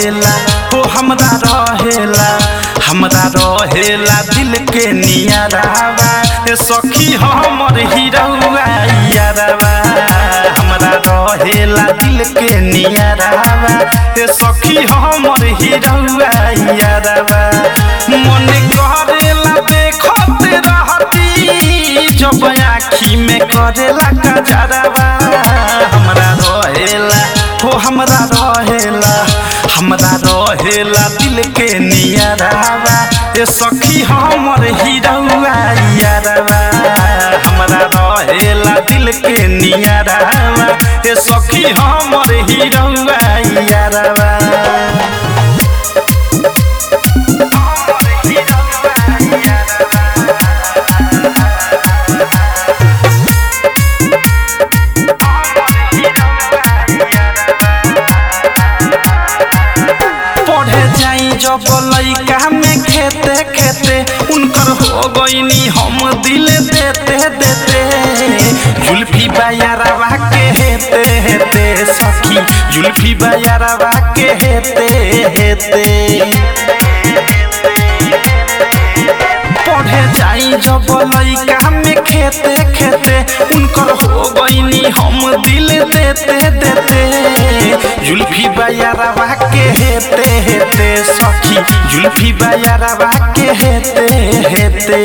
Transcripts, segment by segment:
रहेला हो हमरा रहेला हमरा रहेला दिल के नियरावा ए सखी हमर हिरौआ यारवा हमरा रहेला दिल के नियरावा ए सखी हमर हिरौआ यारवा मन करेला देखत रहती जब आँखी में करेला कजरवा हमरा रहेला हो हमरा रहेला हमरा रहेला दिल के नियरावा ए सखी हमर हिरौआ यारवा हमरा रहेला दिल के नियरावा ए सखी हमर हिरौआ यारवा पढ़े जाई जब लइका में खेते खेते उनकर हो गईनी हम दिल देते देते जुल्फी बयारवा के हेते हेते सखी जुल्फी बयारवा के हेते हेते पढ़े जाई जब लइका में खेते खेते उनकर हो गईनी हम दिल देते देते जुल्फी बयारवा के हेते हेते सखी जुल्फी बयारवा के हेते हेते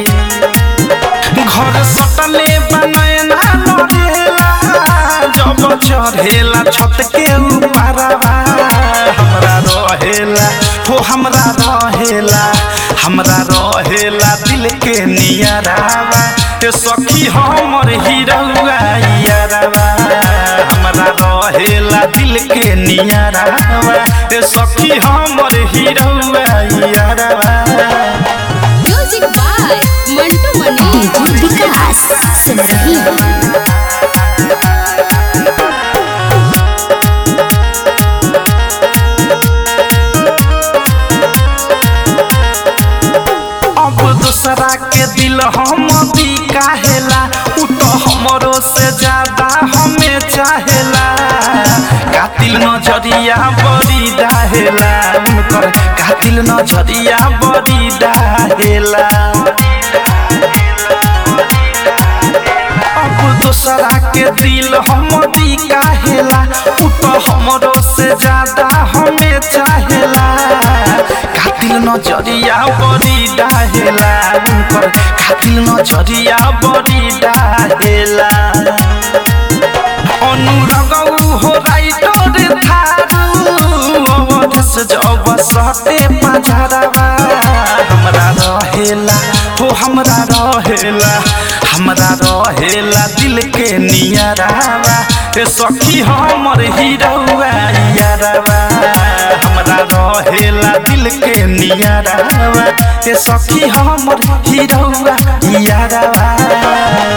घर सटले बनैना लड़ेला जब चढ़ेला छत के ऊपरवा हमरा रहेला हो हमरा रहेला हमरा रहेला दिल के नियरावा ए सखी हमर हिरौआ यारवा हमरा रहेला दिल के नियरावा ए सखी हमर हिरौआ यारवा music by Mantu Mani DJ Vikas सुन रही हो अब दूसरा के दिल हम दी काहेला उ तो हमरो से ज्यादा हमें चाहेला कातिल नजरिया बड़ी डाहेला उनकर कातिल नजरिया बड़ी डाहेला अब दूसरा के दिल हम दी काहेला उ तो हमरो से ज्यादा हमें चाहेला कातिल नजरिया बड़ी डाहेला उनकर कातिल नजरिया बड़ी डाहेला अनुरगौ हो राइटर थारू अवधस जब सटे पझरवा हमरा रहेला हो हमरा रहेला हमरा रहेला दिल के नियरावा ए सखी हमर हिरौआ यारवा हमरा रहेला दिल के नियरावा ए सखी हमर हिरौआ यारवा